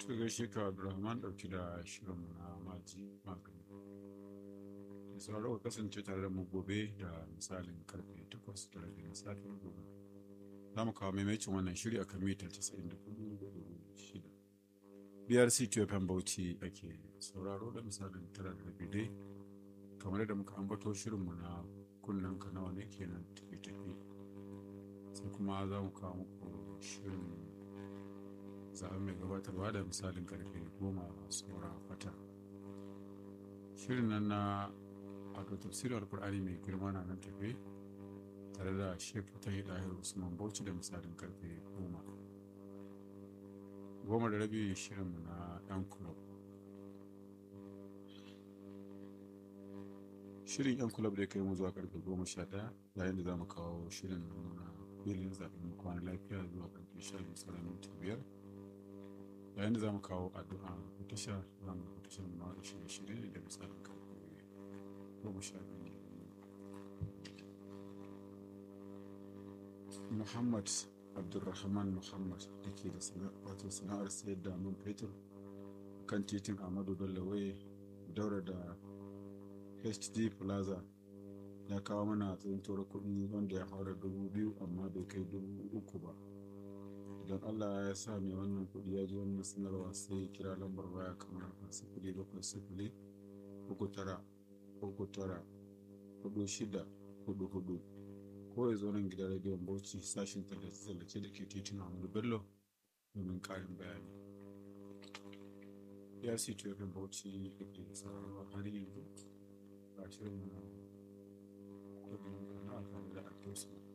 Su gaishe ka Abdulrahman ɗauki da shirin na maji magani. Da sauraro ka kasance tare da mu gobe da misalin karfe takwas da rabi na safiyar gobe. Za mu kawo maimacin wannan shiri a kan mita casa'in da kudu da shida. BRC Ethiopian Bauchi ake sauraro da misalin tara da rabi dai kamar da muka ambato shirinmu na kunnen ka nawa ne kenan tafi-tafi. Sai kuma za mu kawo muku shirin zaɓen mai gabatarwa da misalin karfe goma saura fata shirin nan na wato tafsirin alkur'ani mai girma na nan tafe tare da shek ta yi ɗahir usman bauchi da misalin karfe goma goma da rabi shirin na ɗan kulob shirin yan kulob da kai mu zuwa karfe goma sha ɗaya yayin da za mu kawo shirin na filin zaɓen kwana lafiya zuwa karfe sha biyu sauran minti biyar yayin da za mu kawo addu'a a tasha za mu rubuta shirin ma da shirye-shirye da misalin karfe goma sha biyu muhammad abdulrahman muhammad da ke da wato sana'ar sayar da man fetur kan titin amadu bello waye daura da hd plaza ya kawo mana tsintuwar kuɗi wanda ya haura dubu biyu amma bai kai dubu uku ba idan allah ya sa mai wannan kuɗi ya ji wannan sanarwa sai kira lambar waya kamar haka sifili bakwai sifili uku tara uku tara hudu shida hudu hudu ko ya zo nan gidan rediyon bauchi sashin tallace-tallace da ke titin amadu bello domin ƙarin bayani ya si tuyafin bauchi da ke sararwa har yanzu ga shirin na kudin na tare da ake